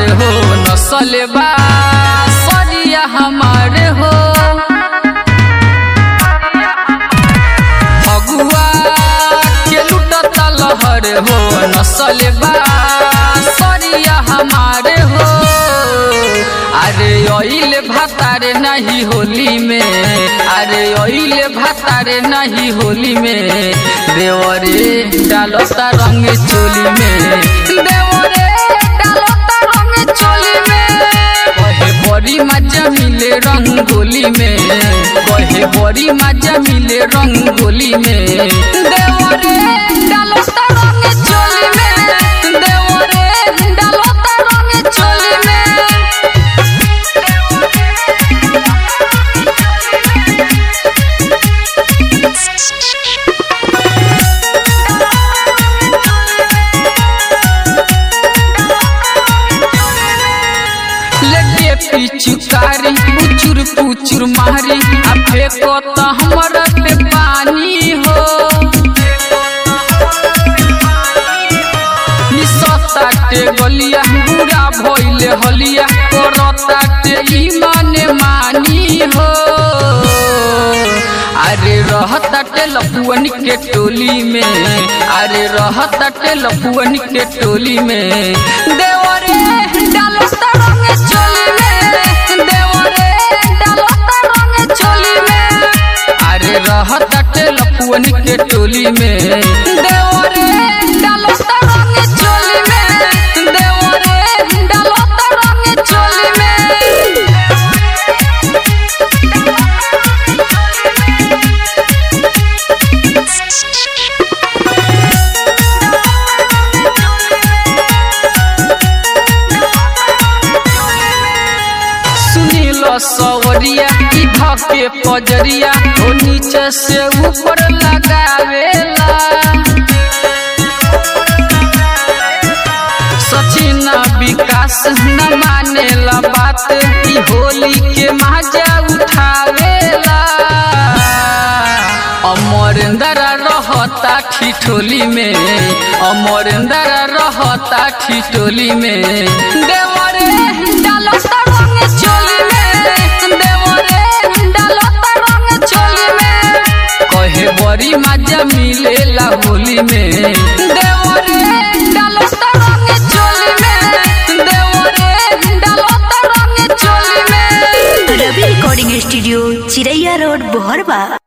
हो नसल बा सरिया हमार हो फगुआ के लुटता लहर हो नसल बा सरिया हमार हो अरे ओइल भातारे नहीं होली में अरे ओइल भातारे नहीं होली में देवरे डालता रंग चोली में देवरे डालता रंग चोली में कहे बड़ी मजा मिले रंगोली में कहे बड़ी मजा मिले रंगोली में देवरे डालता रंग चोली में देवरे डालता रंग चोली में लगे पिचुकारी पुचुर पुचुर मारी आ फेंको तो हमर पे पानी हो निसताटे गलिया बुरा भइले हलिया करताटे ईमाने मानी हो अरे रहताटे लपुअन के टोली में अरे रहताटे लपुअन के टोली में देवरे डालता रंग चोली में देवरे डालता रंग चोली में अरे रहताटे लपुअन के टोली में देवरे डालता रंग चोली में देवरे डालता रंग चोली में सुनील सवरिया ई धके पजरिया ओ नीचे से ऊपर लगावेला सचिन विकास न मानेला बात ई होली के मजा उठावेला अमरेंद्र रहता ठिठोली में अमरेंद्र रहता ठिठोली में देवरे डालता रंग चोली में देवरे डालता रंग चोली में कहे बड़ी मजा मिलेला होली में देवरे डालता रंग चोली में देवरे डालता रंग चोली में Ravi recording studio Chiraiya road बोहरबा